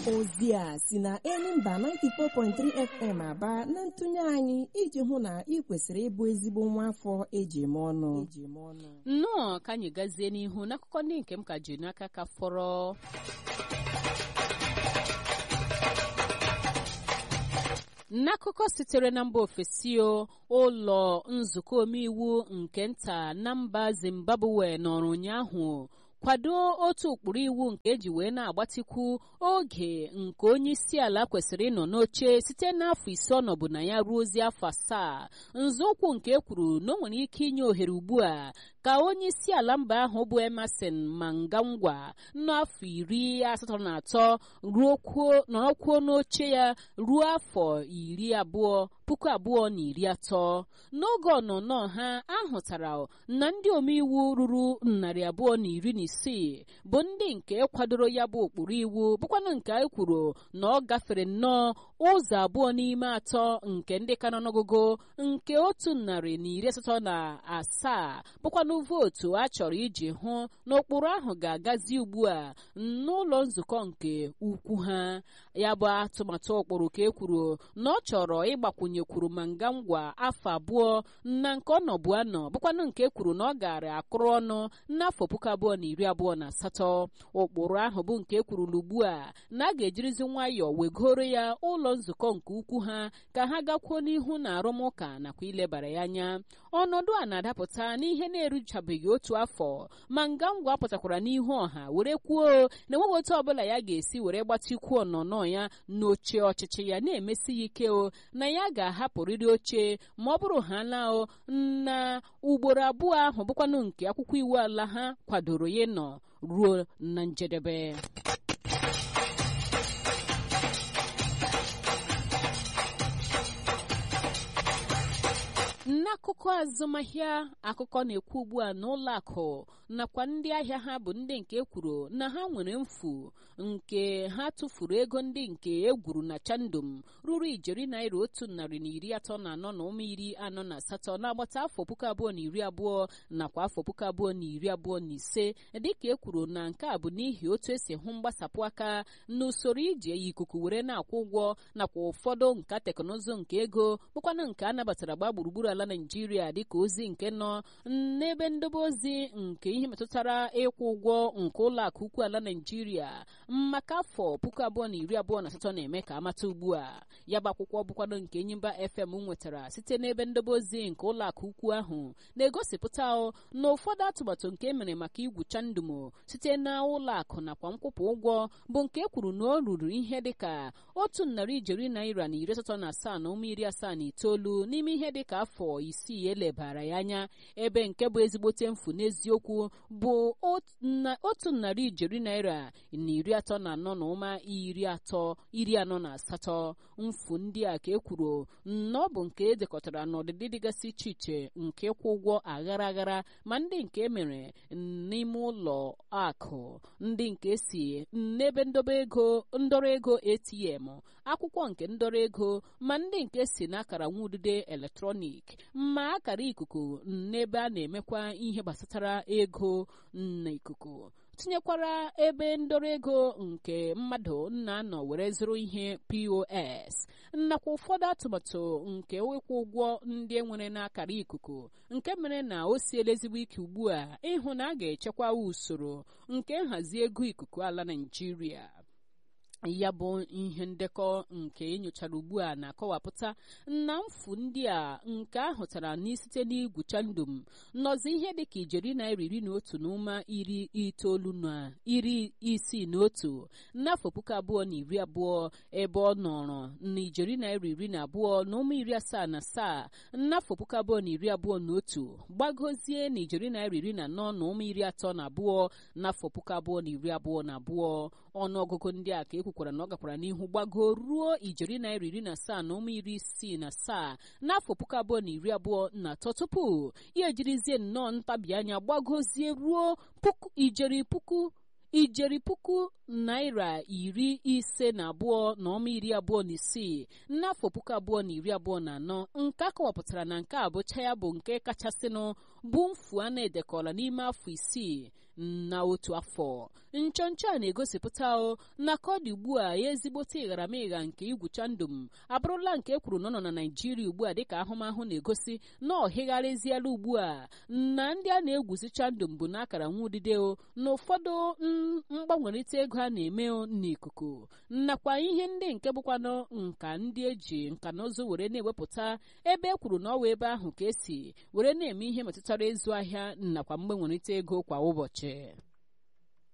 ozi a si na Enyimba 94.3 FM aba na ntụnye anyị iji hụ na ị kwesịrị ịbụ ezigbo nwa afọ eji eme ọnụ nnọọ ka anyị gazie n'ihu n'akụkọ ndị nke m ka ji n'aka ka fọrọ n'akụkọ sitere na mba ofesi ụlọ nzukọ omeiwu nke nta na mba zimbabwe nọrọ ụnyaahụ kwado otu ụkpụrụ iwu nke eji wee na-agbatikwu oge nke onye isi ala kwesịrị ịnọ n'oche site n'afọ ise ọ nọbụ na ya ruo ozi afọ asaa nzọụkwụ nke e kwuru na o nwere ike inye ohere ugbu a ka onye isi ala mba ahụ bụ emerson mangangwa n'afọ iri asatọ na atọ nọrọkwuo n'oche ya ruo afọ iri abụọ puku abụọ na iri atọ n'oge ọnụnọ ha ahụtara na ndị omeiwu ruru narị abụọ na iri na isii bụ ndị nke kwadoro ya bụ ụkpụrụ iwu bụkwanụ nke anyị kwuru na ọ gafere nnọọ ụzọ abụọ n'ime atọ nke ndị ka nọ n'ọgụgụ nke otu narị na iri asatọ na asaa bụkwanụ vootu a chọrọ iji hụ na ụkpụrụ ahụ ga-agazi ugbu a n'ụlọ nzukọ nke ukwu ha ya bụ atụmatụ ụkpụrụ ka e kwuru na ọ chọrọ ịgbakwunyekwuru ma nga ngwa afọ abụọ na nke ọ nọbụ anọ bụkwanụ nke e kwuru na ọ gara akụrụ ọnụ n'afọ puku abụọ na iri abụọ na asatọ ụkpụrụ ahụ bụ nke e kwurula ugbu a na a ga-ejirizi nwayọọ wegoro ya ụlọ nzukọ nke ukwu ha ka ha gakwuo n'ihu na arụmụka nakwa ilebara ya anya ọnọdụ a na-adapụta n'ihe na-eruchabeghị otu afọ ma nga ngwa pụtakwara n'ihu ọha were kwuo na enweghị otu ọbụla ya ga-esi were gbatikwu ọnọnọ ya n'oche ọchịchị ya na-emesi ya ike o na ya ga-ahapụrịrị oche ma ọ bụrụ ha laa na ugboro abụọ ahụ bụkwanụ nke akwụkwọ iwu ala ha kwadoro ya nọ ruo na njedebe n'akụkọ azụmahịa akụkọ na-ekwu ugbu a na ụlọ akụ nakwa ndị ahịa ha bụ ndị nke kwuru na ha nwere mfu nke ha tụfuru ego ndị nke egwuru na chandum ruru ijeri naira otu narị na iri atọ na anọ na ụma iri anọ na asatọ n'agbata afọ puku abụọ na iri abụọ nakwa afọ puku abụọ na iri abụọ na ise dịka e kwuru na nke a bụ n'ihi otu esi hụ mgbasapụ aka n'usoro iji eyi ikuku were na-akwụ ụgwọ nakwa ụfọdụ nka teknụzụ nke ego bụkwanụ nke a nabatara gba gburugburu ala naijiria dịka ozi nke nọ n'ebe ndobe ozi nke ihe metụtara ịkwụ ụgwọ nke ụlọ akụ ukwu ala naijiria maka afọ puku abụọ na iri abụọ na asatọ na-eme ka amata ugbu a ya bụ akwụkwọ bụkwado nke enyimba fm nwetara site n'ebe ndobe ozi nke ụlọ akụ ukwu ahụ na-egosipụta na ụfọdụ atụmatụ nke emere maka igwu chandumo site na ụlọ akụ nakwa nkwụpụ ụgwọ bụ nke e kwuru na o ruru ihe dịka otu narị ijeri naira na iri asatọ na asaa na ụmụ iri asaa na itoolu n'ime ihe dịka afọ isii elebara ya anya ebe nke bụ ezigbote mfu n'eziokwu bụ otu narị ijeri naira na iri atọ na anọ na ụma iri atọ iri anọ na asatọ mfu ndị a ka e kwuru na ọ bụ nke edekọtara n'ọdịdị dịgasị iche iche nke ịkwụ ụgwọ aghara aghara ma ndị nke emere n'ime ụlọ akụ ndị nke si n'ebe ndobe ego ndọrọ ego atm akwụkwọ nke ndọrọ ego ma ndị nke si n'akara nwudide eletrọnik ma akara ikuku n'ebe a na-emekwa ihe gbasatara ego n'ikuku tinyekwara ebe ndọrọ ego nke mmadụ na-anọ were zụrụ ihe pos nakwa ụfọdụ atụmatụ nke ịkwụ ụgwọ ndị enwere n'akara ikuku nke mere na o siela ezigbo ike ugbu a ịhụ na a ga-echekwa usoro nke nhazi ego ikuku ala naijiria ya bụ ihe ndekọ nke enyochara ugbu a na-akọwapụta na mfu ndị a nke ahụtara n'isite n'igwu chandum nọzi ihe dịka ijeri naira iri na otu na ụma iri itoolu na iri isii na otu n'afọ puku abụọ na iri abụọ ebe ọ nọrọ na ijeri naira iri na abụọ na ụma iri asaa na asaa n'afọ puku abụọ na iri abụọ na otu gbagozie na ijeri naira iri na anọ na ụma iri atọ na abụọ n'afọ puku abụọ na iri abụọ na abụọ ọnụọgụgụ ndị a ka ekwukwara na ọ gakwara n'ihu gbago ruo ijeri naira iri na asaa na ụmụ iri isii na asaa n'afọ puku abụọ na iri abụọ na atọ tupu ya ejirizie nnọọ ntabi anya gbagozie ruo puku ijeri puku ijeri puku naira iri ise na abụọ na ọma iri abụọ na isii n'afọ puku abụọ na iri abụọ na anọ nke a kọwapụtara na nke a bụcha ya bụ nke kachasịnụ bụ mfu a na-edekọla n'ime afọ isii na otu afọ nchọnchọ a na-egosipụta na ka ọ dị ugbu a ya ezigbote ịgharamịgha nke igwu chandum abụrụla nke ekwuru na ọ nọ na naijiria ugbu a dịka ahụmahụ na-egosi na ọhịgharịziela ugbu a na ndị a na-egwuzi chandum bụ n'akara nwa udide na ụfọdụ mgbanwerịta ego a na-eme n'ikuku nakwa ihe ndị nke bụkwanụ nka ndị eji nka na ụzụ were na-ewepụta ebe e kwuru na ọwa ebe ahụ ka esi were na-eme ihe metụtara ịzụ ahịa nakwa mgbanwerịta ego kwa ụbọchị